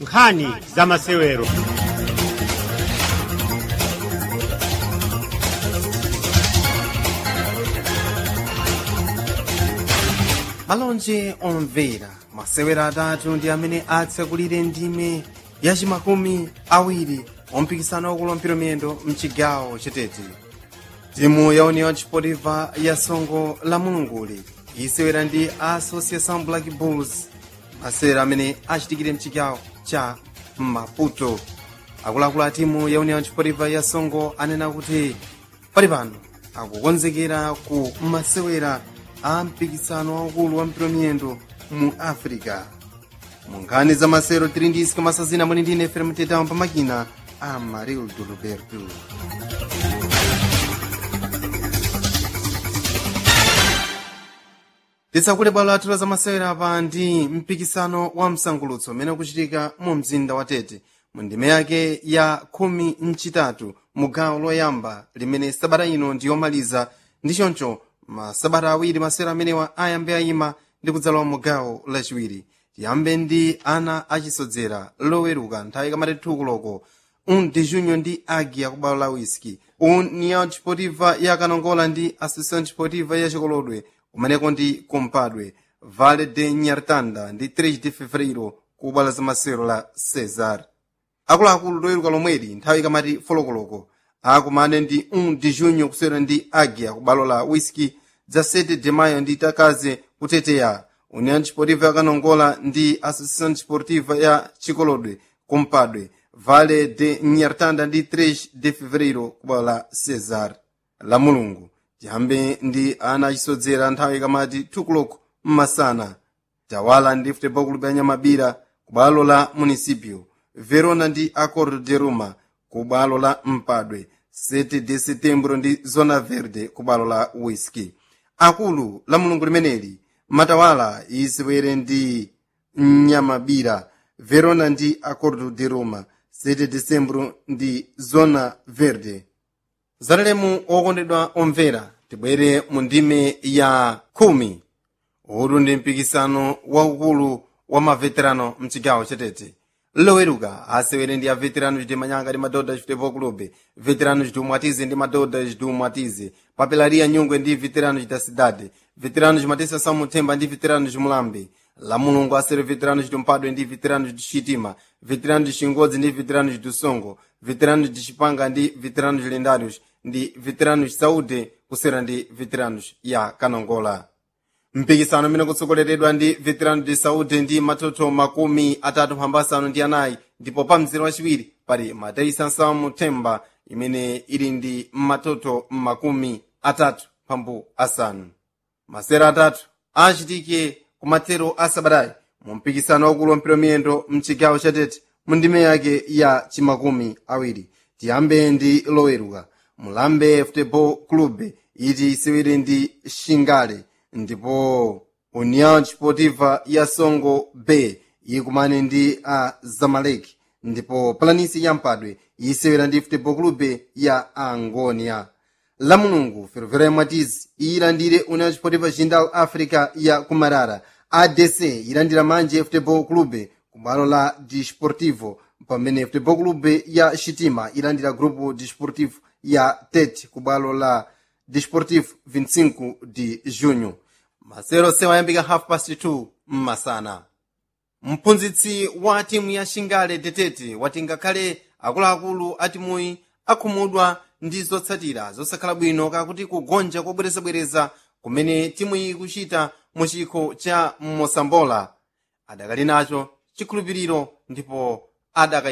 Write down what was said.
nkhani za masewero malonje omvera masewera atatu ndi amene atsekulire ndime yachimakumi awiri ompikisano wakulumpira miyendo mchigawo chetete timu ya union chipotiva ya songo la mulunguli isewera ndi association black bulls masewera amene achitikire mchigawo cha maputo akuluakulu a timu ya union chipotiva ya songo anena kuti pali pano akukonzekera ku masewera a mpikisano waukulu wa mpira miyendo mu africa mu nkhani za masewero tili ndi isika masazina mwini ndine fere mtetamo pamakina a marildo roberto tisakule bwalo lathu za masewera apa ndi mpikisano wa msangulutso umene ukuchitika mu mzinda wa tete mu ndime yake ya khumi mchitatu mu gawo loyamba limene sabata ino ndiyomaliza ndi choncho masabata awiri masewera amenewa ayambe ayima ndi kudzalowa mu gawo lachiwiri tiyambe ndi ana achisodzera loweruka nthawi kamati thukuloko un de junho ndi agia ku bwalo la whisky união desportiva ya kanongola ndi associação desportiva ya chikolodwe kumeneko ndi kumpadwe vale de nyartanda ndi 3 de fevereiro ku bwalo la masewero la cesar akuluakulu loweruka lomweli nthawi kamati folokoloko akumane ndi 1 de junho kusewera ndi agia ku bwalo la whisky dza 7 de maio ndi takaze kuteteya união desportiva ya kanongola ndi associação desportiva ya chikolodwe kumpadwe vale de nyartanda ndi 3 de fevereiro ku bwalo la cesar la mulungu tiyambe ndi ana achisodzera nthawi kamati thukuloko mmasana tawala ndi futebol club ya nyamabira ku bwalo la municipio verona ndi acordo de roma ku bwalo la mpadwe 7 de setembro ndi zona verde ku bwalo la whisky akulu la mulungu limeneli matawala isewere ndi nyamabira verona ndi acordo de roma 7 decembro ndi zona verde zalelemu okondedwa omvera tibwere mu ndime ya khumi uwu ndi mpikisano waukulu wa maveterano mchigawo chetete loweruka asewere ndi aveterano chiti manyanga ndi madodha chitepo clube veterano chiti umwatize ndi madodha chiti umwatize papelaria nyungwe ndi veterano chita cidade veterano chimatesa samuthemba ndi veterano chimulambe la mulungu asere veterano chiti mpadwe ndi veterano chiti chitima veterano chingodzi ndi veterano chiti songo veterano chipanga ndi veterano chilendarius ndi veterano saude kusera ndi veterano ya kanongola mpikisano umene kutsogoleredwa ndi veterano de saúde ndi matoto makumi atatu mphambu asanu ndi anayi ndipo pa mzere wachiwiri pali mataisa nsamu themba imene ili ndi matoto makumi atatu mphambu asanu masera atatu achitike kumathero a sabatayi mu mpikisano wakulu wa mpira miyendo mchigawo chatete mu ndime yake ya chimakumi awiri tiyambe ndi loweruka mulambe futebol club iti isewere ndi shingale ndipo união desportiva ya songo bay ikumane ndi a zamalek ndipo planisi ya mpadwe isewera ndi futebol club ya angonia la mulungu ferroviária mwatizi iyilandire união desportiva jindal africa ya kumarara adc ilandira manje futebol club kubwalo la desportivo pamene futebol club ya shitima ilandira grupo desportivo ya tet kubwalo la desportivo 25 de junho masero sewayambika half past 2 mmasana mphunzitsi wa timu ya shingale tetete wati ngakhale akuluakulu a timuyi akhumudwa ndi zotsatira zosakhala bwino kakuti kugonja kobwerezabwereza kumene timuyi ikuchita mu chikho cha mosambola adakali nacho chikhulupiriro ndipo adaka